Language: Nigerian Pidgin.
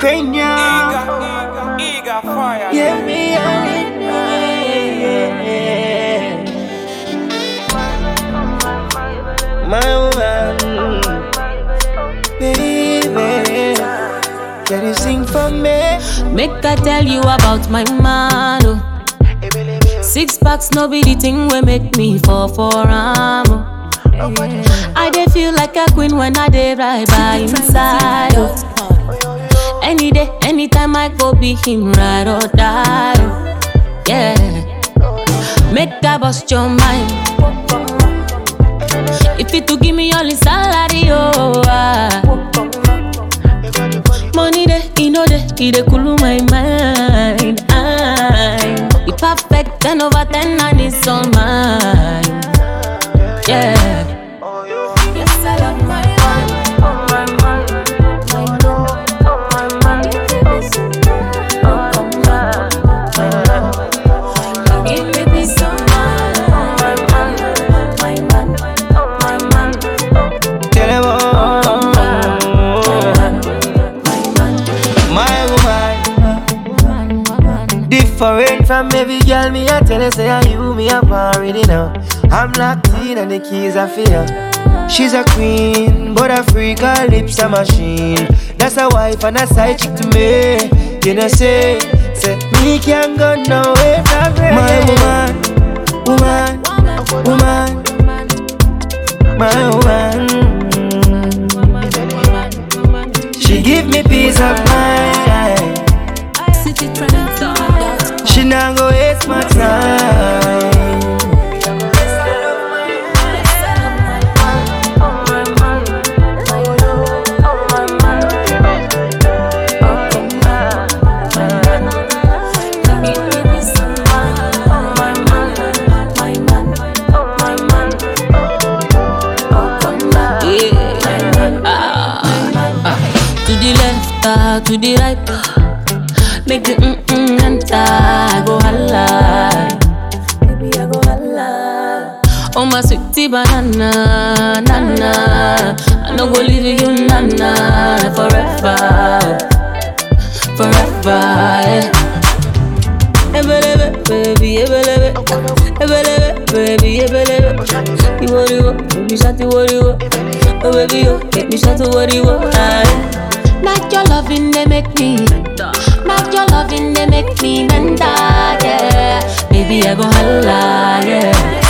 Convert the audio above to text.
Ukrainian. Eager, eager fire. Yeah, me, yeah, yeah. My woman, baby, can you sing for me? Make I tell you about my man. Oh. Six packs, no be the thing we make me fall for am. Oh. I dey feel like a queen when I dey ride by inside. Oh. Any day, anytime I go be him ride or die. Oh. Yeah, make I bust your mind. If you to give me all the salary, oh. Ah. Money dey, e no dey, e dey cool my mind. I'm be perfect, ten over ten, and it's all mine. Yeah. Yes, I love my man. Oh, my man. My man. Oh, my man. Oh, my man. Give me peace of mind. Oh, my man. My man. Oh, my man. Tell them all. My woman, different from every girl. Me I tell her say I you me up already now. I'm locked in and the keys are fear. She's a queen, but a freak, her lips a machine. That's a wife and a side chick to me. You know say, say me can't go nowhere from her. My woman, woman, woman, my woman. She give me peace of mind. City trends on She not go waste my time. To the left, ah, to the right, ah. make the mm mm enter. I go holla, baby I go holla. Oh my sweetie banana, nana, I no go leave you, nana, forever, forever. Yeah. Ebelebe, baby, ebelebe, ebelebe, baby, ebelebe. You what you want, baby, shut you what you want. Oh baby, you make me shout to what you want. Not your loving, they make me. Not your loving, they make me mental, yeah. Baby, I go holla, yeah.